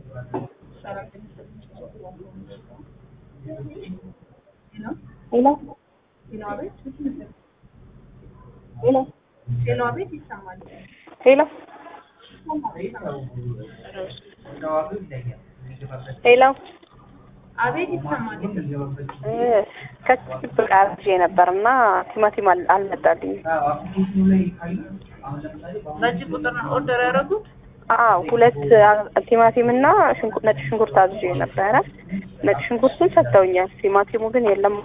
ሄሎ ሄሎ ሌላ ቤት ይሰማል። ሄሎ ሄሎ አቤት ይሰማል። እ ከችግር በቃ አርጄ ነበር እና ቲማቲም አል- አልመጣልኝም። በዚህ ቁጥር ነው ኦርደር ያደረጉት። አዎ ሁለት አ- ቲማቲም እና ሽንኩርት ነጭ ሽንኩርት አዝዤ ነበረ። ነጭ ሽንኩርቱን ሰጥተውኛል። ቲማቲሙ ግን የለም።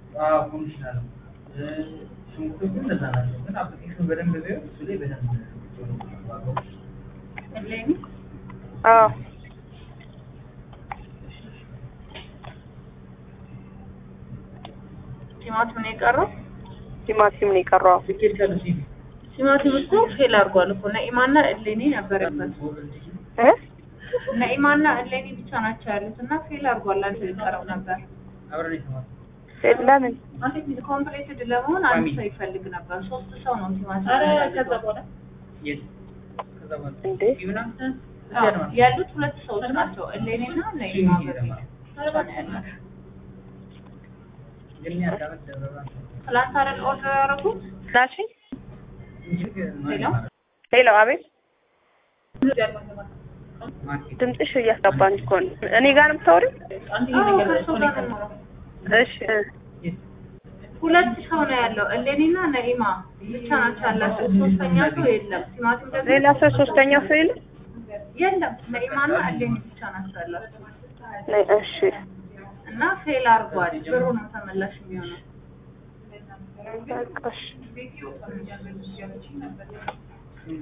እሌኒ አዎ ቲማቲም ነው የቀረው። ቲማቲም ነው የቀረው። ቲማቲም እኮ ፌል አድርጓል እኮ ነኢማና እሌኒ ነበረበት። እ ነኢማና እሌኒ ብቻ ናቸው ያሉት እና ፌል አድርጓል። አንድ የቀረው ነበር። ለምን ኮምፕሌትድ ለመሆን አንድ ሰው ይፈልግ ነበር። ሶስት ሰው ነው ቲማቲም ከዛ በኋላ እንዴ? ያሉት ሁለት ሰዎች ናቸው። እሌኒና ነኢማ በፊት ብቻ ነው ያሉት። ትላንት አይደል ኦርደር ያደረጉት? ናልሽኝ? ሄሎ ሄሎ፣ አቤት። ድምፅሽ እያስገባኝ እኮ ነው። እኔ ጋር ነው የምታወሪው? አዎ፣ ከእሱ ጋር ነው የማወራው። እሺ እ ሁለት ሰው ነው ያለው። እሌኒና ነኢማ ብቻ ናቸው ያላቸው። ሶስተኛ ሰው የለም። ቲማቲም ደግሞ ሌላ ሰው ሶስተኛ ሰው የለም? የለም። ነኢማና እሌኒ ብቻ ናቸው ያላቸው ነ- እሺ እና ፌል አድርጓል። ብሩ ነው ተመላሽ የሚሆነው። በቃ እሺ